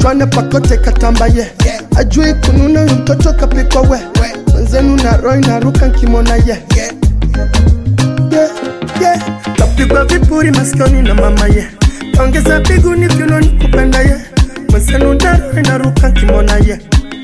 kitwane pakote katambaye ajui kununa huyu mtoto kapikwa we mwenzenu na roi naruka nkimona ye yeah, yeah. kapigwa vipuri masikioni na mama ye ongeza biguni kiunoni kupenda ye mwenzenu na roi naruka nkimona ye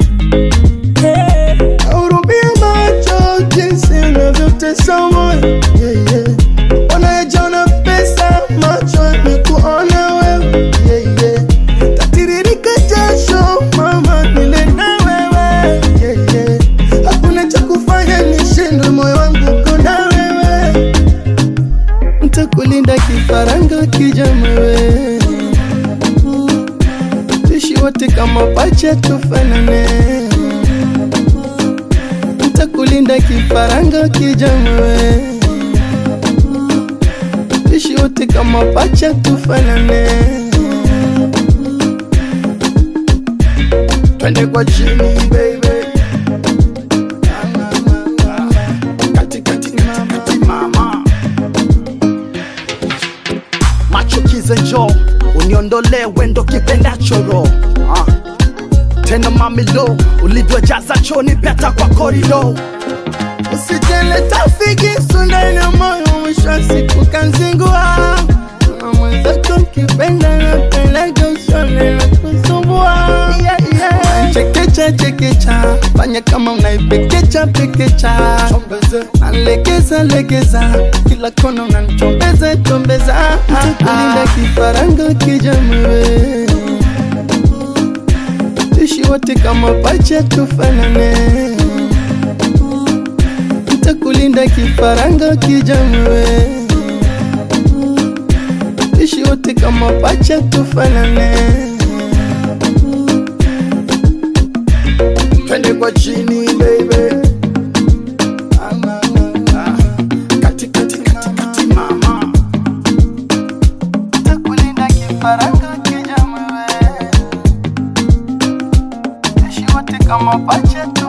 Hurumia macho jinsi unavyotesa moyo yeah, yeah. Unayejiona pesa macho ni kuona wewe yeah, yeah. Tatiririka jasho mama nile na wewe yeah, yeah. Hakuna cha kufanya nishindwe moyo wangu uko na wewe Ntakulinda kifaranga kijamewe Tuishi wote kama pacha tufanane Ntakulinda kifaranga kijamewe Tuishi wote kama pacha tufanane Twende kwa chini baby Kati, kati, kati, kati, mama machukize njo uniondole wendo kipendacho ro ah. tena mamilo ulivyojaza choni peta kwa korido Usijeleta figi sunda na moyo mwisho wa siku kanzingua Kama mwenzako kipenda na peleka usone na kusumbua yeah, yeah. Chekecha chekecha fanya kama unaipekecha pekecha Nalegeza legeza kila kona unanichombeza chombeza Nitakulinda kifaranga kijamewe Tuishi wote kama pacha tufanane Nitakulinda kifaranga kijamewe Ishi wote kama pacha tufanane Twende kwa chini baby kati, kati, kati, kati, mama Nitakulinda kifaranga kijamewe Ishi wote kama pacha